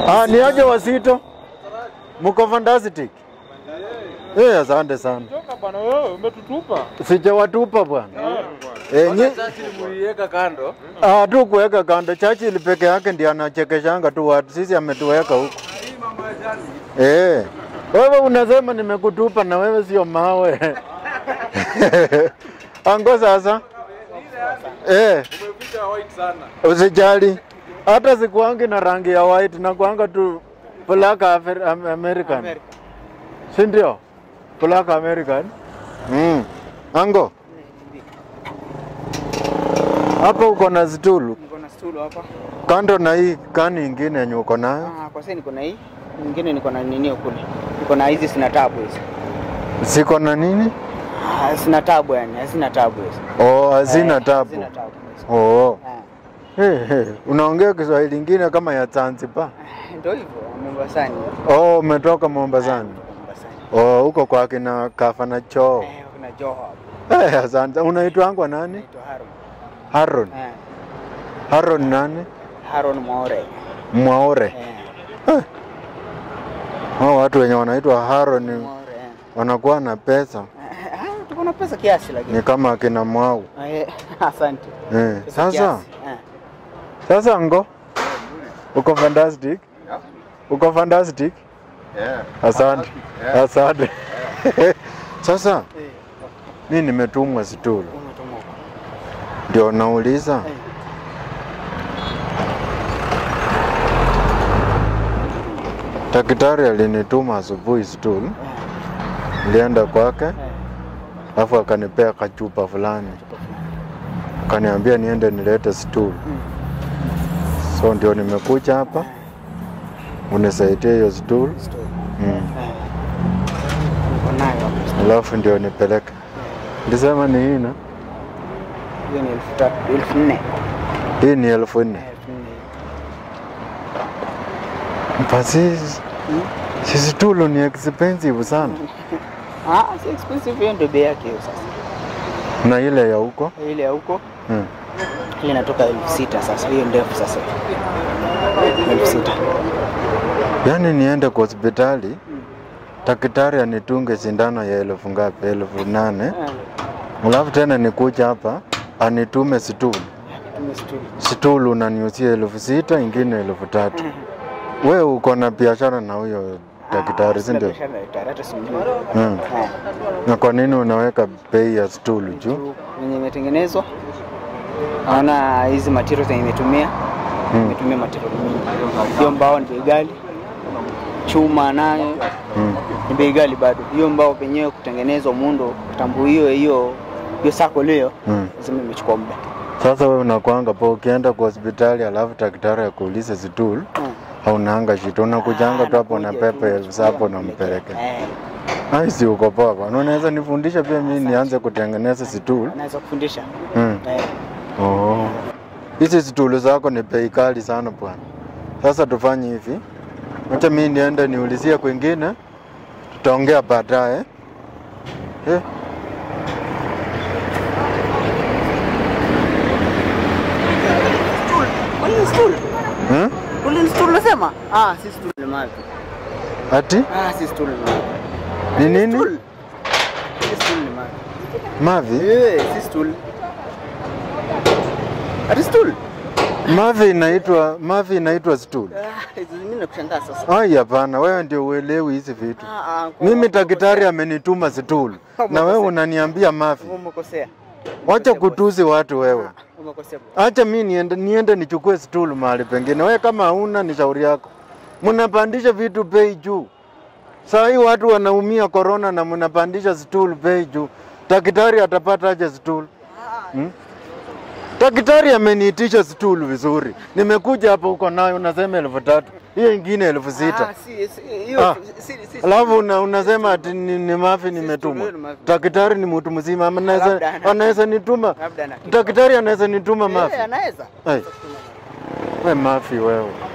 Ah, ni aje Wasito? Mko fantastic. Eh, asante sana. Toka bwana wewe umetutupa. Sijawatupa bwana. Eh, nyi Muliweka kando. ah, tu kuweka kando. Churchill peke yake ndiye anachekeshanga tu watu. Sisi ametuweka huko. Eh. Wewe unasema nimekutupa na wewe sio mawe. Ango sasa. Eh. Umeficha white sana. Usijali, hata sikuangi na rangi ya white na kuanga tu black Afer- Am- American, si ndio? Black American. Mm. Ango, hapa uko na stulu Niko na stool hapa. kando na hii kani ingine yenye uko nayo, Ah, kwa sasa niko na hii. Nyingine niko na nini kule. Niko na hizi sina tabu hizi. ziko na nini? Ah, sina tabu yani, hazina tabu hizi. Oh, hazina Eh, tabu. Hazina tabu. hizi. Oh. Ah, Hey, hey. Unaongea Kiswahili ingine kama ya Zanzibar? Ndio hivyo, Mombasani. Oh, umetoka Mombasani. Mombasani. Oh, huko kwa kina Kafana Choo. Eh, kuna Joho hapo. Eh, asante. Unaitwangwa nani? Naitwa Haron. Haron. Eh, Haron nani? Haron Maore. Mwaore. Eh, Hao watu wenye wanaitwa Haron Maore. eh. wanakuwa na pesa, Eh, ah, tuko na pesa kiasi lakini. ni kama akina Mwau. Eh, asante. Eh, Pesa sasa kiasi. Eh. sasa ngo uko fantastic, uko fantastic. Yeah. Asante, Yeah. asante. Sasa Eh, mi nimetumwa Situlu, umetuma huko. ndio nauliza Eh. daktari alinituma asubuhi Situlu, Eh, nilienda kwake, eh. alafu akanipea kachupa fulani, akaniambia niende nilete Situlu. Mm. So ndio nimekuja hapa unisaidie hiyo stool Stool. mm. Eh. Niko nayo hapo. Alafu ndio nipeleke. Nilisema ni hii na Hiyo ni elfu tatu, elfu nne. hii ni elfu nne. Elfu nne. Basi si stool ni expensive sana, Ah, si expensive hiyo ndio bei yake hiyo sasa. na ile ya huko Ile ya huko mm. ile inatoka elfu sita sasa, hiyo ndefu sasa. Elfu sita. Yaani niende kwa hospitali daktari anitunge sindano ya elfu ngapi? Elfu nane. Eh, Alafu tena nikuja hapa anitume stool. tume stool. Stool unaniusia elfu sita, ingine elfu tatu. We uko na biashara na huyo daktari, si sina ndio? biashara na daktari, hata simjui. Mm. Eh, Na kwa nini unaweka bei ya stool juu? juu Venye imetengenezwa naona hizi material zenye imetumia Mm. imetumia material mingi. Hiyo mbao ni bei ghali, chuma nayo Mm. ni bei ghali bado. Hiyo mbao penyewe kutengenezwa muundo kitambo, hiyo hiyo hiyo sako leo Mm. lazima imechukua muda. Sasa wewe unakwanga po ukienda kwa hospitali alafu daktari akuulize stool Mm. haunanga shida, unakujanga tu hapo na Nakuja pepe tu, elfu saba nakuja unampeleke. Eh, Ai, si uko poa bwana, unaweza nifundisha pia mimi nianze kutengeneza stool? naweza kufundisha Mm. eh, Oh. Hizi stool zako ni bei kali sana bwana. Sasa tufanye hivi, acha mimi niende niulizie kwingine, tutaongea baadaye. Eh? Ule stool. Hmm? Ule stool unasema? Ah, si stool ni mavi. Ati Ah, si stool ni mavi. ni nini? Stool. Si stool ni mavi. Mavi? Eh, si stool. Ati stool? Mavi inaitwa mavi inaitwa stool. Ah, hizo zingine nakushangaa sasa. Ai, hapana, wewe ndio uelewi hizi vitu. Ah, ah, kwa- Mimi daktari amenituma stool na wewe unaniambia mavi. Umekosea. Wacha kutuzi watu wewe. Umekosea. Acha mi niende, niende nichukue stool mahali pengine. Wewe kama hauna ni shauri yako. Mnapandisha vitu bei juu. Saa hii watu wanaumia corona na mnapandisha stool bei juu. Daktari atapata aje stool? Hmm? Daktari ameniitisha stool vizuri. Nimekuja hapa uko nayo unasema elfu tatu. Hiyo ingine elfu sita. Ah, si si hiyo Ah. si si. Alafu una, unasema ati ni, ni mafi nimetumwa. stool, ni mafi. Daktari ni mtu mzima, ama Labda anaweza ana- anaweza nituma. Labda na Daktari anaweza nituma mafi. Eh, anaweza. Ai. We mafi wewe.